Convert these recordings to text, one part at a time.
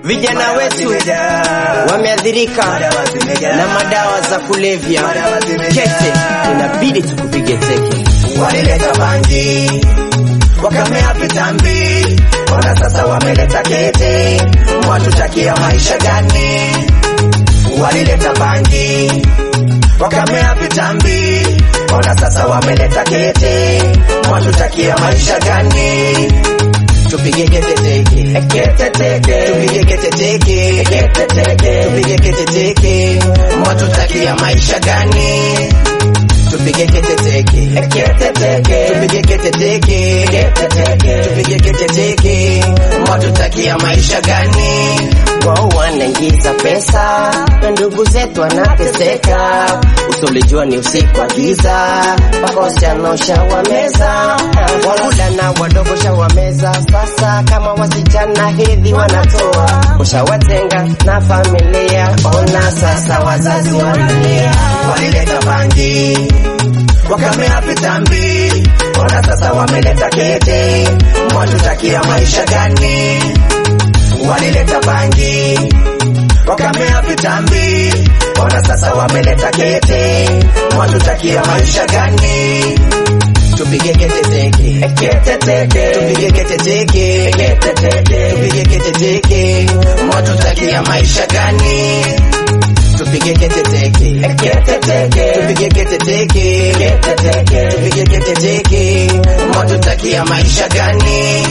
Vijana wetu wameathirika na madawa za kulevya. Kete, inabidi tukupige teke. walileta bangi wakamea vitambi, ona sasa wameleta kete, mwatutakia maisha gani? Walileta bangi wakamea vitambi, ona sasa wameleta kete, mwatutakia maisha gani? Tupige kete teke. Kete teke, Tupige kete teke. kete teke, Tupige kete teke. mwatutakia maisha gani? Tupige kete teke. Kete teke, Tupige kete teke. kete teke, Tupige kete teke. mwatutakia maisha gani? Wao wanaingiza pesa na ndugu zetu wanateseka. Usolijua ni usiku wa giza, wakosichana shawameza, wavulana wadogo shawameza. Sasa kama wasichana hedhi wanatoa, ushawatenga na familia. Ona sasa wazazi wanalia, walileta bangi wakamea vitambi, ona sasa wameleta kete, mwatutakia maisha gani? Walileta bangi wakamea vitambi, ona sasa wameleta kete, mwatutakia maisha gani? tupige kete teke. Kete teke, Tupige kete teke. kete teke, Tupige kete teke. mwatutakia maisha gani? Tupige kete teke. Kete teke, Tupige kete teke. kete teke, Tupige kete teke. mwatutakia maisha gani?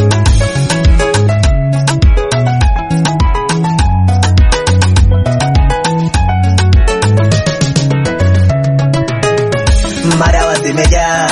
Madawa zimejaa,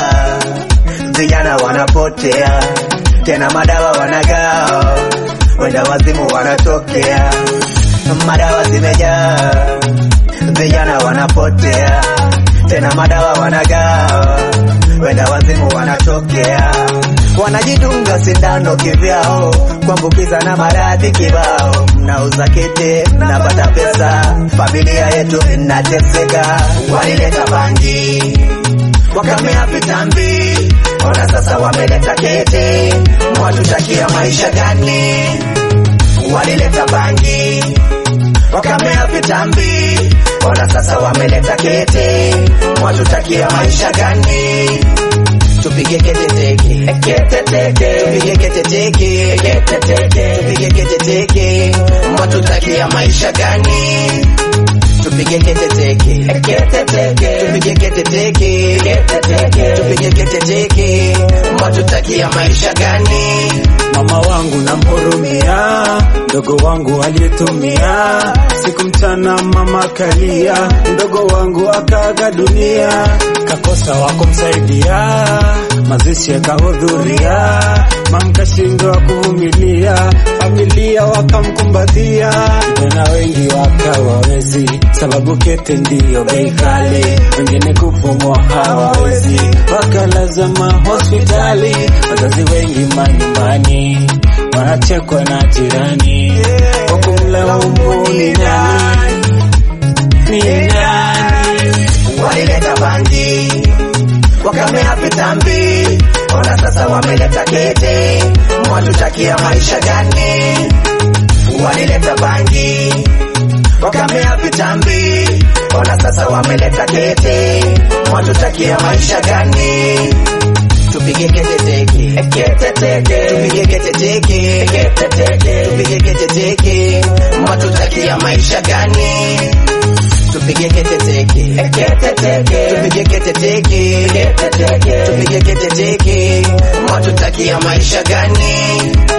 vijana wanapotea, tena madawa wanagawa, wenda wazimu wanatokea. Madawa zimejaa, vijana wanapotea, tena madawa wanagawa, wenda wazimu wanatokea. Wanajidunga sindano kivyao, kuambukiza na maradhi kibao. Mnauza kete, mnapata pesa, familia yetu inateseka. Walileta bangi wakamea vitambi, ona sasa wameleta kete, mwatutakia maisha gani? Walileta bangi wakamea vitambi, ona sasa wameleta kete, mwatutakia maisha gani? Tupige kete teke. Kete teke, Tupige kete teke. kete teke, Tupige kete teke. mwatutakia maisha gani? Tupige kete teke. Kete teke, Tupige kete teke. kete teke, Tupige kete teke. mwatutakia maisha gani? Mama wangu namhurumia, mdogo wangu aliyetumia siku mchana, mama kalia, mdogo wangu akaaga dunia, kakosa wa kumsaidia, mazishi yakahudhuria, mamkashindwa kuvumilia, familia wakamkumbatia, vijana wengi wakawawezi, sababu kete ndiyo bei kali, wengine kupumua hawawezi, wakalazama hospitali, wazazi wengi manyumbani wanachekwa na jirani, kwa kumlaumu ni nani, ni nani? walileta bangi wakamea vitambi, ona sasa wameleta kete, mwatutakia maisha gani? Walileta bangi wakamea vitambi, ona sasa wameleta kete, mwatutakia maisha gani? Tupige kete teke. Kete teke, Tupige kete teke. kete teke, Tupige kete teke. mwatutakia maisha gani? Tupige kete teke. Kete teke, Tupige kete teke. kete teke, Tupige kete teke. mwatutakia maisha gani?